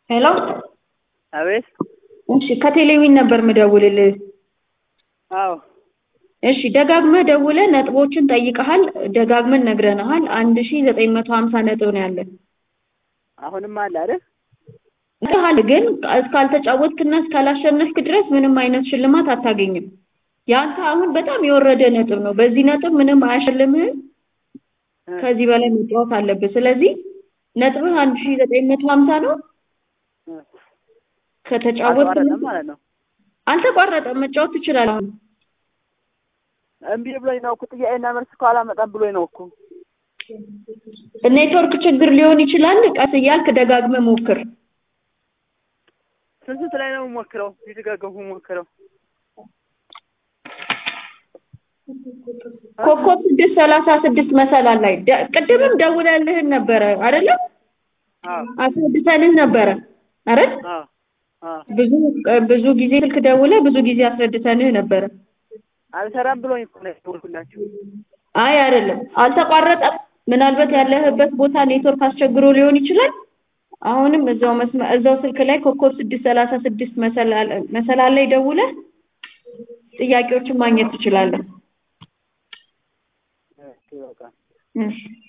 ሄሎ አቤት። እሺ ከቴሌዊን ነበር ምደውልልህ። አዎ እሺ ደጋግመህ ደውለህ ነጥቦችን ጠይቀሃል፣ ደጋግመን ነግረንሃል። አንድ ሺ ዘጠኝ መቶ ሀምሳ ነጥብ ነው ያለን። አሁንም አለ አይደል? ነግረሃል፣ ግን እስካልተጫወትክና እስካላሸነፍክ ድረስ ምንም አይነት ሽልማት አታገኝም። ያንተ አሁን በጣም የወረደ ነጥብ ነው። በዚህ ነጥብ ምንም አያሸልምህም። ከዚህ በላይ መጫወት አለብህ። ስለዚህ ነጥብህ አንድ ሺ ዘጠኝ መቶ ሀምሳ ነው። ከተጫወትክ አልተቋረጠም ማለት ነው። አልተቋረጠም፣ መጫወት ትችላለህ። አሁን እምቢ ብሎኝ ነው እኮ ጥያቄና መልስ እኮ አላመጣም ብሎኝ ነው እኮ። ኔትወርክ ችግር ሊሆን ይችላል። ቀስ እያልክ ደጋግመህ ሞክር። ስንት ስንት ላይ ነው የምሞክረው? የተጋገምኩ የምሞክረው ኮከብ ስድስት ሰላሳ ስድስት መሰላል ላይ ደ- ቅድምም ደውለልህን ነበረ አይደለም? አዎ አስረድተንህ ነበረ አይደል? አዎ አዎ ብዙ ብዙ ጊዜ ስልክ ደውለህ ብዙ ጊዜ አስረድተንህ ነበረ። አልሰራም ብሎኝ እኮ ነው የደወልኩላችሁ። አይ አይደለም፣ አልተቋረጠም። ምናልባት ያለህበት ቦታ ኔትወርክ አስቸግሮ ሊሆን ይችላል። አሁንም እዛው መስመ እዛው ስልክ ላይ ኮከብ ስድስት ሰላሳ ስድስት መሰላል መሰላል ላይ ደውለህ ጥያቄዎችን ማግኘት ትችላለህ። እሺ በቃ እሺ